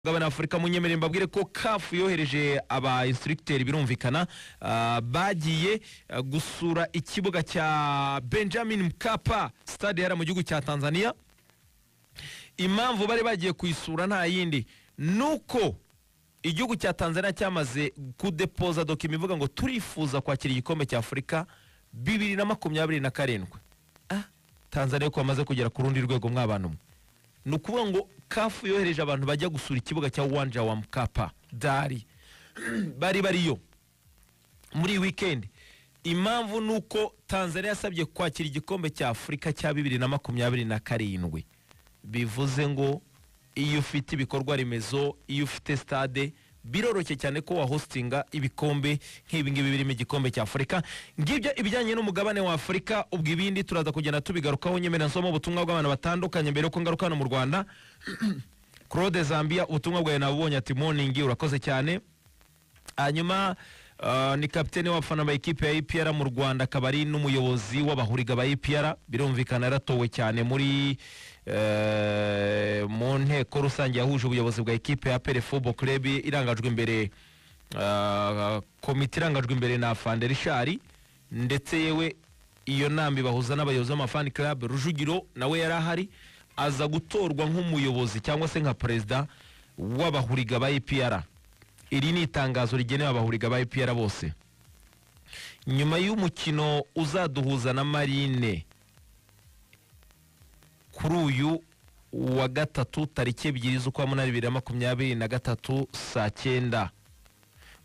gabana afurika munyemerere mbabwire ko kafu yohereje aba instructeur birumvikana ah, bagiye ah, gusura ikibuga cya benjamin mkapa stade yari mu gihugu cya tanzania impamvu bari bagiye kuyisura nta yindi nuko igihugu cya tanzania cyamaze kudepoza dokima ivuga ngo turifuza kwakira igikombe cya afurika bibiri na makumyabiri na karindwi Ah, tanzania ko bamaze kugera ku rundi rwego mw'abantu mwe ni ukuvuga ngo kafu yohereje abantu bajya gusura ikibuga cya wanja wa mkapa dari bari bariyo muri iyi wikendi impamvu ni uko tanzania yasabye kwakira igikombe cya afurika cya bibiri na makumyabiri na karindwi bivuze ngo iyo ufite ibikorwa remezo iyo ufite stade biroroshye cyane ko wahostinga ibikombe nk'ibi ngibi birimo igikombe cya afurika ngibyo ibijyanye n'umugabane wa afurika ubwo ibindi turaza kugenda tubigarukaho nyemerera nsoma ubutumwa bw'abantu batandukanye mbere yuko ngaruka hano mu rwanda claude zambia ubutumwa bwawe nabubonye ati moningi urakoze cyane hanyuma ah, ni kapitene w'abafana ba ekipe ya EPR mu Rwanda akaba ari n'umuyobozi w'abahuriga ba EPR birumvikana yaratowe cyane muri eh, mu nteko rusange yahuje ubuyobozi bwa ekipe ya APR Football Club irangajwe imbere ah, komite irangajwe imbere na Fanderi Shari ndetse yewe iyo nambi bahuza n'abayobozi b'amafani club Rujugiro nawe yari ahari aza gutorwa nk'umuyobozi cyangwa se nka perezida w'abahuriga ba EPR iri ni itangazo rigenewe abahuriga ba EPR bose nyuma y'umukino uzaduhuza na marine kuri uyu wa gatatu tariki ebyiri z'ukwa munani bibiri na makumyabiri na gatatu saa cyenda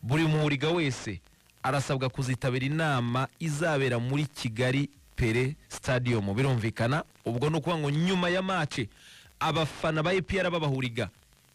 buri muhuriga wese arasabwa kuzitabira inama izabera muri kigali pere stadium birumvikana ubwo ni ukuvuga ngo nyuma ya mace abafana ba EPR b'abahuriga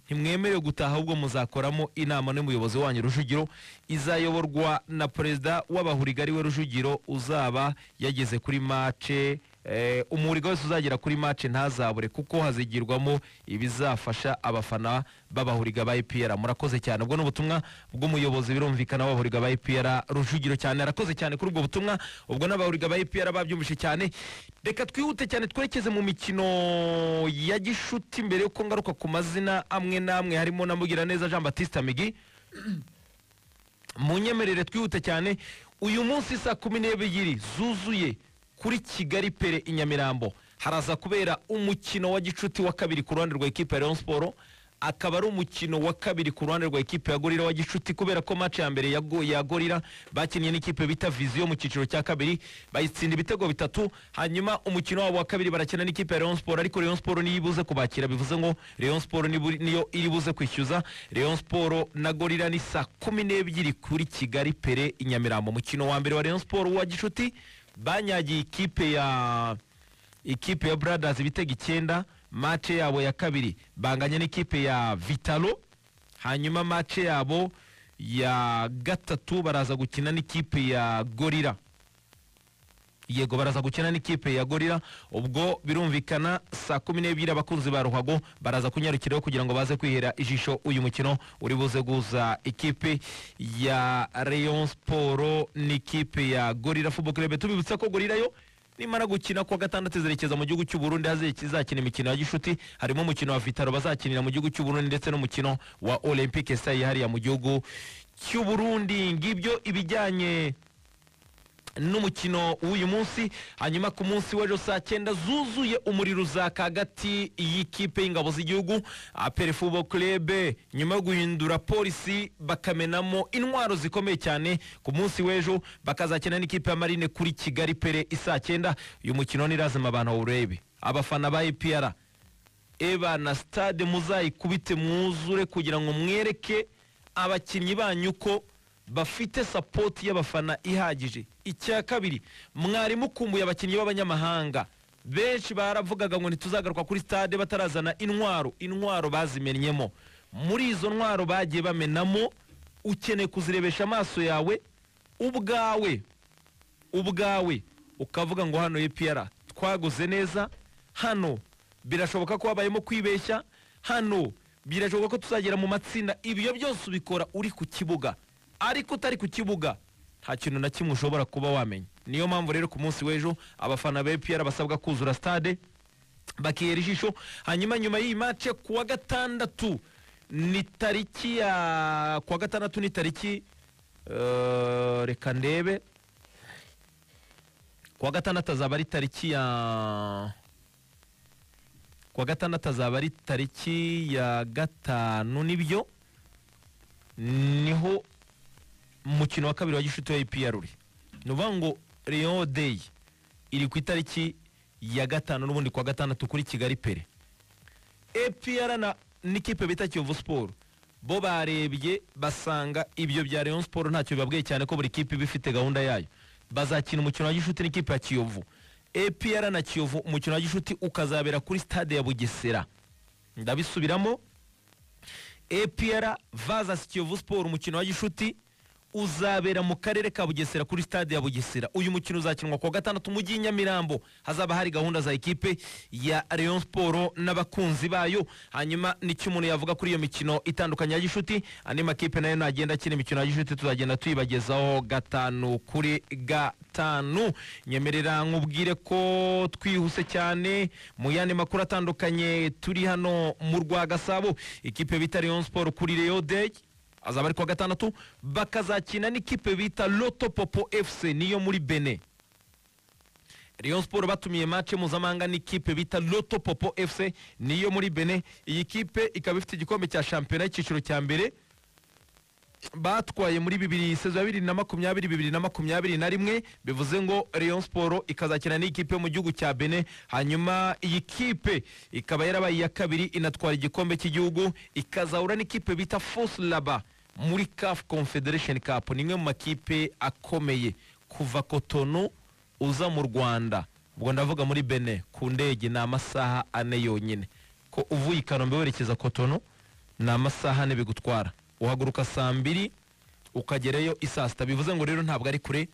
ntimwemerewe gutaha ahubwo muzakoramo inama n'umuyobozi wanyu rujugiro izayoborwa na perezida w'abahuriga ariwe rujugiro uzaba yageze kuri mace eh, umuhuriga wese uzagera kuri mace ntazabure kuko hazigirwamo ibizafasha abafana b'abahuriga ba epr murakoze cyane ubwo ni ubutumwa bw'umuyobozi birumvikana w'abahuriga ba epr rujugiro cyane arakoze cyane kuri ubwo butumwa ubwo n'abahuriga ba epr babyumvise cyane reka twihute cyane twerekeze mu mikino ya gishuti mbere yuko ngaruka ku mazina amwe n'amwe harimo na mugiraneza jean batiste migi munyemerere twihute cyane uyu munsi saa kumi n'ebyiri zuzuye kuri kigali pere i nyamirambo haraza kubera umukino wa gicuti wa kabiri ku ruhande rwa ekipa ya leon siporo akaba ari umukino wa kabiri ku ruhande rwa ekipa ya gorira wa gicuti kubera ko match ya mbere ya, Go- ya gorira bakinnye n'ikipe bita viziyo mu cyiciro cya kabiri bayitsinda ibitego bitatu hanyuma umukino wabo wa kabiri barakina n'ikipe ya leon siporo ariko leon siporo niyo ibuze kubakira bivuze ngo leon siporo nibu- niyo iri buze kwishyuza leon siporo na gorira ni saa kumi n'ebyiri kuri kigali pere i nyamirambo umukino wa mbere wa leon siporo wa gicuti banyagiye ikipe ya ikipe ya Brothers ibitego icyenda mace yabo ya kabiri banganya n'ikipe ya Vitalo hanyuma mace yabo ya gatatu baraza gukina n'ikipe ya Gorilla yego baraza gukina n'ikipe ya gorira ubwo birumvikana saa kumi n'ebyiri abakunzi ba ruhago baraza kunyarukiraho kugira ngo baze kwihera ijisho uyu mukino uri buze guhuza ikipe ya rayon siporo n'ikipe ya gorira football club tubibutsa ko gorira yo nimara gukina kuwa gatandatu izerekeza mu gihugu cy'u Burundi aho izakina imikino ya gishuti harimo umukino wa vitaro bazakinira mu gihugu cy'u Burundi ndetse n'umukino wa olympique style yihariye mu gihugu cy'u Burundi ngibyo ibijyanye n'umukino w'uyu munsi hanyuma ku munsi w'ejo saa cyenda zuzuye umuriro uzaka hagati y'ikipe y'ingabo z'igihugu apere fubo kurebe nyuma yo guhindura polisi bakamenamo intwaro zikomeye cyane ku munsi w'ejo bakazakina n'ikipe ya marine kuri kigali pere isaa cyenda uyu mukino ni lazima abantu bawurebe abafana ba epr eba na stade muzayikubite mwuzure kugira ngo mwereke abakinnyi banyu ko bafite sapoti y'abafana ihagije icya kabiri mwari mukumbuye abakinnyi b'abanyamahanga benshi baravugaga ngo ntituzagaruka kuri stade batarazana intwaro intwaro bazimennyemo muri izo ntwaro bagiye bamenamo ukeneye kuzirebesha amaso yawe ubwawe ubwawe ukavuga ngo hano EPR twaguze neza hano birashoboka ko habayemo kwibeshya hano birashoboka ko tuzagera mu matsinda ibyo byose ubikora uri ku kibuga ariko utari ku kibuga nta kintu na kimwe ushobora kuba wamenya niyo mpamvu rero ku munsi w'ejo abafana ba EPR basabwa kuzura stade bakihera ijisho hanyuma nyuma y'iyi mace ku wa gatandatu ni tariki ya kuwa gatandatu ni tariki eh, reka ndebe kuwa gatandatu azaba ari tariki ya kuwa gatandatu azaba ari tariki ya gatanu nibyo niho umukino wa kabiri wa gishuti wa EPR uri ni ukuvuga ngo Rayon Day iri ku itariki ya gatanu n'ubundi kuwa gatandatu kuri Kigali pere EPR na n'ikipe bita Kiyovu Sport bo barebye basanga ibyo bya Rayon Sport ntacyo bibabwiye cyane ko buri kipe iba ifite gahunda yayo bazakina umukino wa gishuti n'ikipe ya Kiyovu EPR na Kiyovu umukino wa gishuti ukazabera kuri stade ya Bugesera ndabisubiramo APR vs Kiyovu Sport umukino wa gishuti uzabera mu karere ka Bugesera kuri stade ya Bugesera uyu mukino uzakinwa kuwa gatandatu mu mujyi Nyamirambo hazaba hari gahunda za ekipe ya Rayon Sport n'abakunzi bayo hanyuma nicyo umuntu yavuga kuri iyo mikino itandukanye ya gishuti andi makipe nayo nagenda akina imikino ya gishuti tuzagenda tuyibagezaho gatanu kuri gatanu nyemerera nkubwire ko twihuse cyane mu yandi makuru atandukanye turi hano mu rwa Gasabo ikipe bita Rayon Sport kuri Rayon Day azaba ari kuwa gatandatu bakazakina n'ikipe bita loto popo fc niyo muri bene Rayon Sport batumiye match mpuzamahanga n'ikipe bita Loto Popo FC niyo muri Benin iyi kipe ikaba ifite igikombe cya shampiyona y'icyiciro cya mbere batwaye muri bibiri sezo ya bibiri na makumyabiri bibiri na makumyabiri na rimwe bivuze ngo Rayon Sport ikazakina n'ikipe yo mu gihugu cya Benin hanyuma iyi kipe ikaba yarabaye iya kabiri inatwara igikombe cy'igihugu ikazahura n'ikipe bita Force Laba muri CAF Confederation Cup ni imwe mu makipe akomeye kuva Cotonou uza mu Rwanda ubwo ndavuga muri Benin ku ndege ni amasaha ane yonyine ko uvuye i Kanombe werekeza Cotonou ni amasaha ane bigutwara uhaguruka saa mbiri ukagerayo isaa sita bivuze ngo rero ntabwo ari kure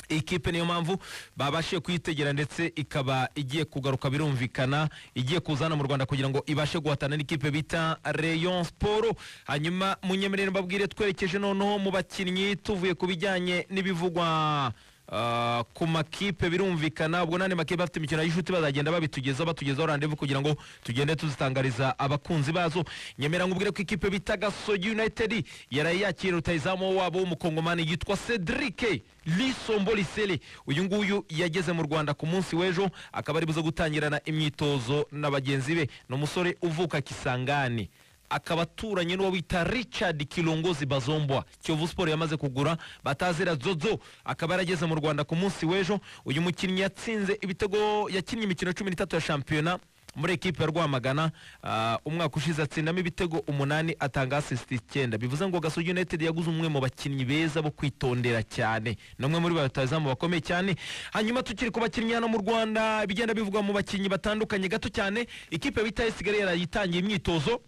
ikipe niyo mpamvu babashije kuyitegera ndetse ikaba igiye kugaruka birumvikana igiye kuzana mu rwanda kugira ngo ibashe guhatana n'ikipe bita rayon sport hanyuma munyemerere mbabwire twerekeje noneho mu bakinnyi tuvuye ku bijyanye n'ibivugwa ah, ku makipe birumvikana ubwo n'andi makipe afite imikino y'ishuti bazagenda babitugezaho batugezaho randevu kugira ngo tugende tuzitangariza abakunzi bazo nyemera nkubwire ko ikipe bita gasogi united yaraye yakira rutayizamu wabo w'umukongomani yitwa cedric lisombo lisele uyu nguyu yageze mu rwanda ku munsi w'ejo akaba ari buze gutangirana imyitozo na bagenzi be ni umusore uvuka kisangani akaba aturanye n'uwo bita richard kilongozi bazombwa kiyovu siporo yamaze kugura batazira zozo akaba yarageze mu rwanda ku munsi w'ejo uyu mukinnyi yatsinze ibitego yakinnye imikino cumi n'itatu ya shampiyona muri ekipe ya rwamagana ah, umwaka ushize atsindamo ibitego umunani atanga asisiti icyenda bivuze ngo gasogi united yaguze umwe mu bakinnyi beza bo kwitondera cyane ni umwe muri ba rutayizamu bakomeye cyane hanyuma tukiri ku bakinnyi hano mu rwanda ibigenda bivugwa mu bakinnyi batandukanye gato cyane ikipe bita esigare yarayitangiye imyitozo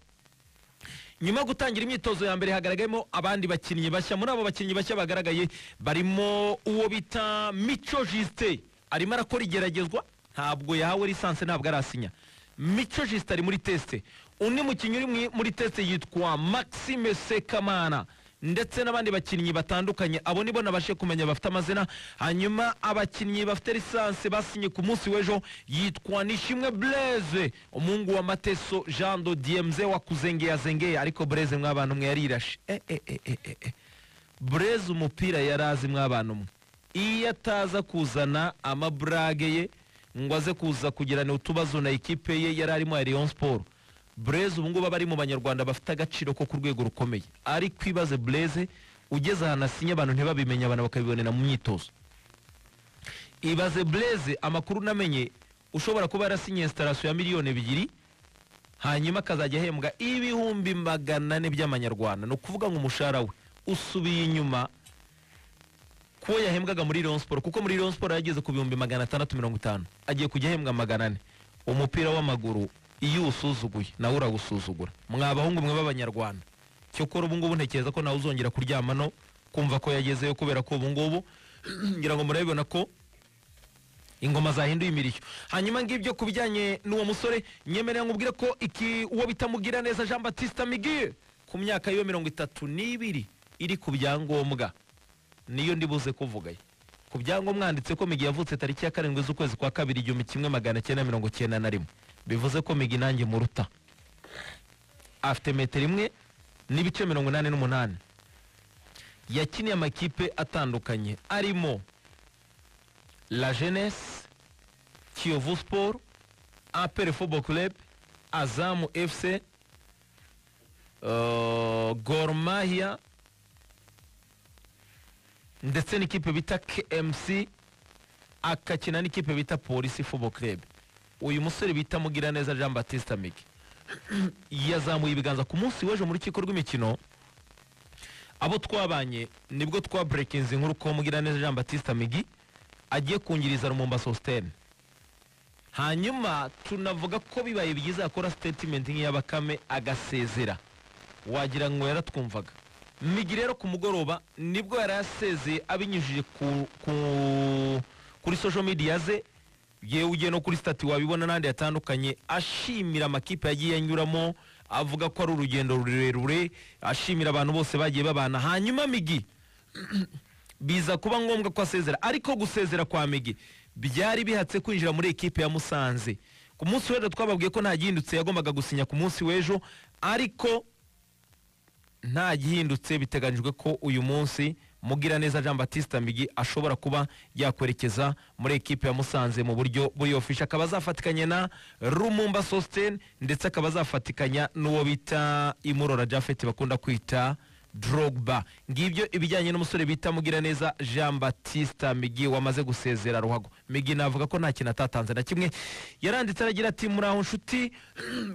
nyuma yo gutangira imyitozo ya mbere hagaragayemo abandi bakinnyi bashya muri abo bakinnyi bashya bagaragaye barimo uwo bita mico jisite arimo arakora igeragezwa ntabwo yahawe lisansi ntabwo arasinya mico jisite ari muri tesite undi mukinnyi uri mu- muri tesite yitwa maxime sekamana ndetse n'abandi bakinnyi batandukanye abo nibo nabashe kumenya bafite amazina hanyuma abakinnyi bafite lisansi basinye ku munsi w'ejo yitwa nishimwe blaise umuhungu wa mateso jean do diemze wakuzengeye azengeye ariko blaise mw'abantu mwe yarirashe eh, eh, eh, eh, eh, eh. blaise umupira yari azi mw'abantu mwe iyo ataza kuzana amaburage ye ngo aze kuza kugirana utubazo na ekipe ye yari arimo ya Rayon Sport Blaise ubu ngubu aba ari mu banyarwanda bafite agaciro ko ku rwego rukomeye ariko ibaze Blaise ugeze ahantu asinye abantu ntibabimenya abantu bakabibonera mu myitozo ibaze Blaise amakuru unamenye ushobora kuba yarasinye sitarasiyo ya miliyoni ebyiri hanyuma akazajya ahembwa ibihumbi magana ane by'amanyarwanda ni ukuvuga ngo umushahara we usubiye inyuma kuwo yahembwaga muri Rayon Sport kuko muri Rayon Sport yageze ku bihumbi magana atandatu mirongo itanu agiye kujya ahembwa magana ane umupira w'amaguru iyo uwusuzuguye nawe urawusuzugura mwa bahungu mwe b'abanyarwanda cyokora ubu ngubu ntekereza ko nawe uzongera kuryama no kumva ko yagezeyo kubera ko ubu ngubu ngira ngo murabibona ko ingoma zahinduye imirishyo hanyuma ngibyo ku bijyanye n'uwo musore nyemerera nkubwire ko iki uwo bitamugira neza jean batista miguel ku myaka yiwe mirongo itatu n'ibiri iri ku byangombwa niyo ndibuze kuvugayo ku byangombwa handitse ko migi yavutse tariki ya karindwi z'ukwezi kwa kabiri igihumbi kimwe magana cyenda mirongo cyenda na rimwe bivuze ko migi nanjye muruta afite metero imwe n'ibice mirongo inani n'umunani yakiniye amakipe atandukanye arimo la jeunesse kiyovu sport apere football club azamu fc uh, gor mahia ndetse n'ikipe bita kmc akakina n'ikipe bita polisi football club uyu musore bita mugiraneza jean baptiste migi yazamuye ibiganza ku munsi w'ejo mu rukiko rw'imikino abo twabanye nibwo twaburekinze inkuru ko mugiraneza jean baptiste migi agiye kungiriza rumumba sositeme hanyuma tunavuga ko bibaye byiza akora sitetimenti nk'iya bakame agasezera wagira ngo yaratwumvaga migi rero ku mugoroba nibwo yari yasezeye abinyujije ku- ku- kuri social media ze yewe ugiye no kuri stati wabibona n'ahandi hatandukanye ashimira amakipe yagiye anyuramo avuga ko ari urugendo rurerure ashimira abantu bose bagiye babana hanyuma migi biza kuba ngombwa ko asezera ariko gusezera kwa migi byari bihatse kwinjira muri ekipe ya musanze ku munsi w'ejo twababwiye ko nta gihindutse yagombaga gusinya ku munsi w'ejo ariko nta gihindutse biteganyijwe ko uyu munsi mugiraneza jean batista migi ashobora kuba yakwerekeza muri ekipe ya musanze mu buryo buri ofisha akaba azafatikanya na rumumba sositeni ndetse akaba azafatikanya n'uwo bita imurora jafeti bakunda kwita drogba ngibyo ibijyanye n'umusore bita mugiraneza jean batista migi wamaze gusezera ruhago migi navuga ko nta kintu atatanze na kimwe yaranditse aragira ati muri aho nshuti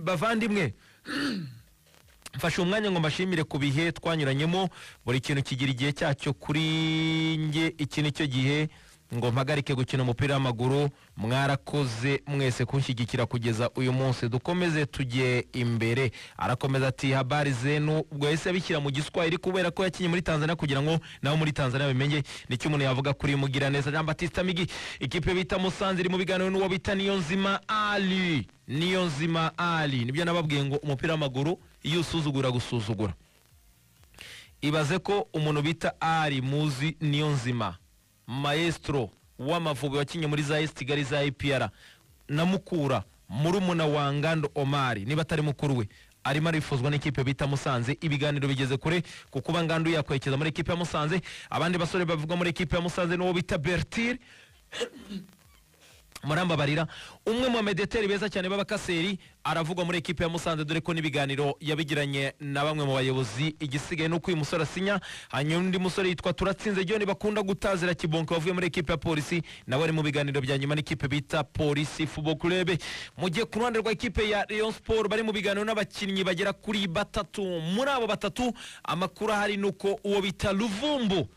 bavandimwe mfashe umwanya ngo mbashimire ku bihe twanyuranyemo buri kintu kigira igihe cyacyo kuri nge iki ni cyo gihe ngo mpagarike gukina umupira w'amaguru mwarakoze mwese kunshyigikira kugeza uyu munsi dukomeze tujye imbere arakomeza ati habari zenu ubwo yahise abishyira mu giswahili kubera ko yakinye muri tanzania kugira ngo nabo muri tanzania bimenye nicyo umuntu yavuga kuri mugiraneza jean batista migi ikipe bita musanze iri mu biganiro n'uwo bita niyonzima ali niyonzima ali nibyo nababwiye ngo umupira w'amaguru iyo usuzugura gusuzugura ibaze ko umuntu bita ari muzi niyo nzima maestro w'amavubi wakinnye muri za esi kigali za ipr na mukura murumuna wa ngando omari niba atari mukuru we arimo arifuzwa n'ikipe bita musanze ibiganiro bigeze kure ku kuba ngando yakwerekeza muri ekipe ya musanze abandi basore bavugwa muri ekipe ya musanze n'uwo bita bertire murambabarira umwe mu bamedeteri beza cyane b'abakaseri aravugwa muri ekipe ya musanze dore ko n'ibiganiro yabigiranye na bamwe mu bayobozi igisigaye nuko uyu musore asinya hanyuma undi musore yitwa turatsinze john bakunda gutazira kibonke wavuye muri ekipe ya polisi nawe ari mu biganiro bya nyuma n'ikipe bita polisi football club mu gihe ku ruhande rwa ekipe ya rayon sport bari mu biganiro n'abakinnyi bagera kuri batatu muri abo batatu amakuru ahari ni uko uwo bita ruvumbu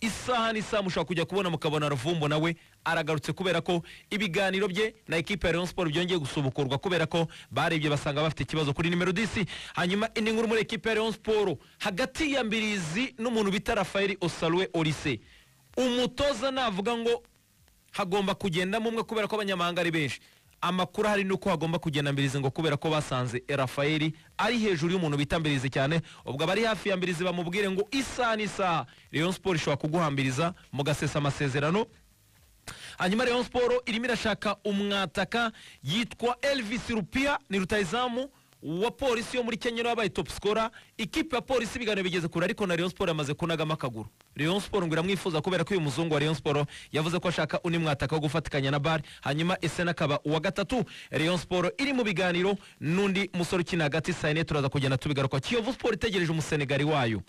isaha n'isaha mushobora kujya kubona mukabona ruvumbu nawe aragarutse kubera ko ibiganiro bye na ekipe ya Rayon Sport byongeye gusubukurwa kubera ko barebye basanga bafite ikibazo kuri nimero disi hanyuma indi nkuru muri ekipe ya Rayon Sport hagati ya Mbirizi n'umuntu bita Rafael Osalwe Olise umutoza navuga ngo hagomba kugendamo umwe kubera ko abanyamahanga ari benshi amakuru ahari ni uko hagomba kugenda mbirizi ngo kubera ko basanze rafaeli ari hejuru y'umuntu bita mbirizi cyane ubwo abari hafi ya mbirizi bamubwire ngo isaha n'isaha rayon sport ishobora kuguhambiriza mugasesa amasezerano hanyuma rayon sport irimo irashaka umwataka yitwa elvis rupia ni rutayizamu wa polisi yo muri kenya wabaye top scorer ikipe ya polisi ibiganiro bigeze kure ariko na rayon sport yamaze kunagamo akaguru rayon sport ngo iramwifuza kubera ko uyu muzungu wa rayon sport yavuze ko ashaka undi mwataka wo gufatikanya na bar hanyuma ese akaba uwa gatatu rayon sport iri mu biganiro n'undi musore ukina hagati sayine turaza kugenda tubigaruka kiyovu sport itegereje umusenegali wayo